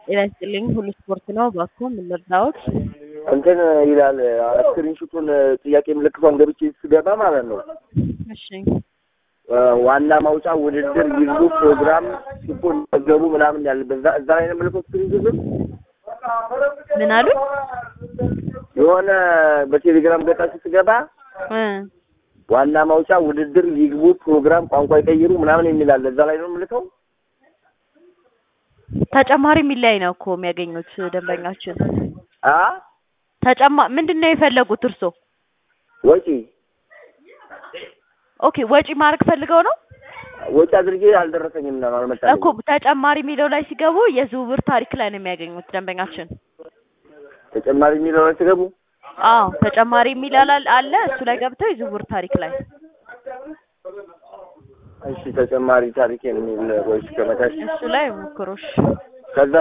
ጤና ይስጥልኝ። ሁሉ ስፖርት ነው። እባክዎ ምን ልርዳዎት? እንትን ይላል ስክሪንሹቱን ጥያቄ ምልክቷን ገብቼ ስገባ ማለት ነው እሺ ዋና ማውጫ ውድድር ይሉ ፕሮግራም ሲፖን ገቡ ምናምን ያለበት እዛ እዛ ላይ ነው የምልከው ስክሪንሹቱን ምን አሉ? የሆነ በቴሌግራም ገጻችሁ ስገባ እ ዋና ማውጫ ውድድር ይግቡ ፕሮግራም ቋንቋ ይቀይሩ ምናምን የሚል አለ። እዛ ላይ ነው የምልከው። ተጨማሪ የሚለያይ ነው እኮ የሚያገኙት ደንበኛችን። አ ተጨማ ምንድን ነው የፈለጉት እርሶ? ወጪ ኦኬ ወጪ ማድረግ ፈልገው ነው ወጪ አድርጌ አልደረሰኝም እና አልመጣልኝም። እኮ ተጨማሪ የሚለው ላይ ሲገቡ የዝውውር ታሪክ ላይ ነው የሚያገኙት ደንበኛችን። ተጨማሪ የሚለው ላይ ስገቡ አዎ ተጨማሪ የሚል አላ- አለ እሱ ላይ ገብተው የዝውውር ታሪክ ላይ እሺ ተጨማሪ ታሪክ የሚል ወይስ ከመታች እሱ ላይ ሞክሮሽ ከዛ